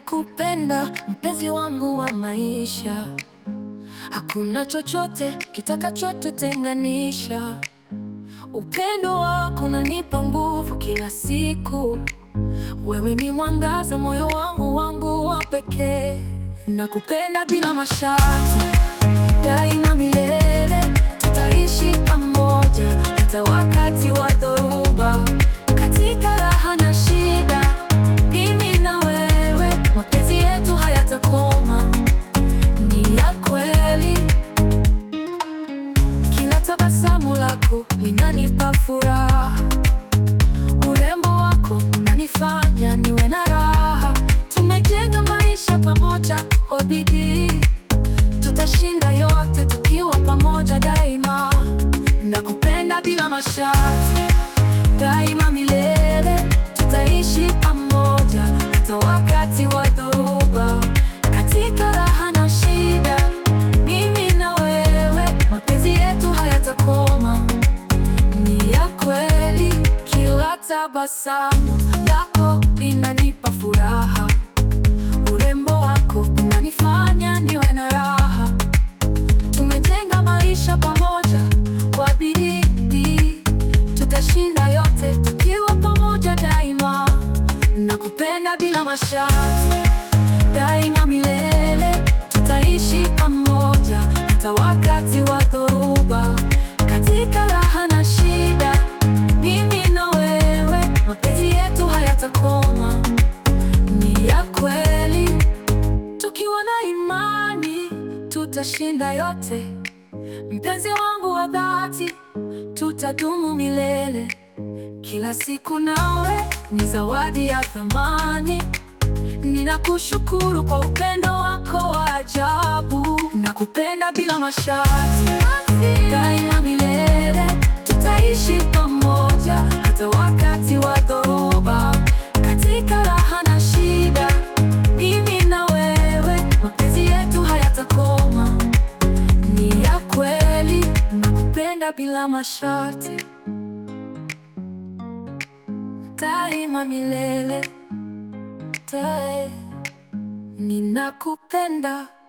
Ninakupenda mpenzi wangu wa maisha, hakuna chochote kitakachotutenganisha. Upendo wako unanipa nguvu kila siku, wewe ni mwangaza moyo wangu wangu wa pekee. Nakupenda bila masharti, daima milele, tutaishi pamoja hata wakati wa dhoruba, katika raha na shida, mimi na wewe, mapenzi yetu hayatakoma, ni ya kweli. Kila tabasamu lako linanipa furaha, urembo wako unanifanya niwe na raha. Tumejenga maisha pamoja kwa bidii, tutashinda yote tukiwa pamoja daima. Nakupenda bila masharti, daima milele, tutaishi pamoja hata wakati wa dhoruba, katika raha na shida, mimi na wewe, mapenzi yetu hayatakoma, ni ya kweli. Kila tabasamu lako linanipa furaha, urembo wako unanifanya niwe na raha. Tumejenga maisha pamoja kwa bidii, tutashinda yote tukiwa pamoja daima. Nakupenda bila masharti, daima milele, tutaishi pamoja hata wakati wa dhoruba, katika raha na shida, mimi na wewe, mapenzi yetu hayatakoma, ni ya kweli. Tukiwa na imani tutashinda yote, mpenzi wangu wa dhati, tutadumu milele. Kila siku nawe ni zawadi ya thamani. Ninakushukuru kwa upendo wako wa ajabu. Nakupenda bila masharti, daima milele, tutaishi pamoja hata wakati wa dhoruba, katika raha na shida, mimi na wewe, mapenzi yetu hayatakoma, ni ya kweli. Nakupenda bila masharti, daima milele, dae, ninakupenda.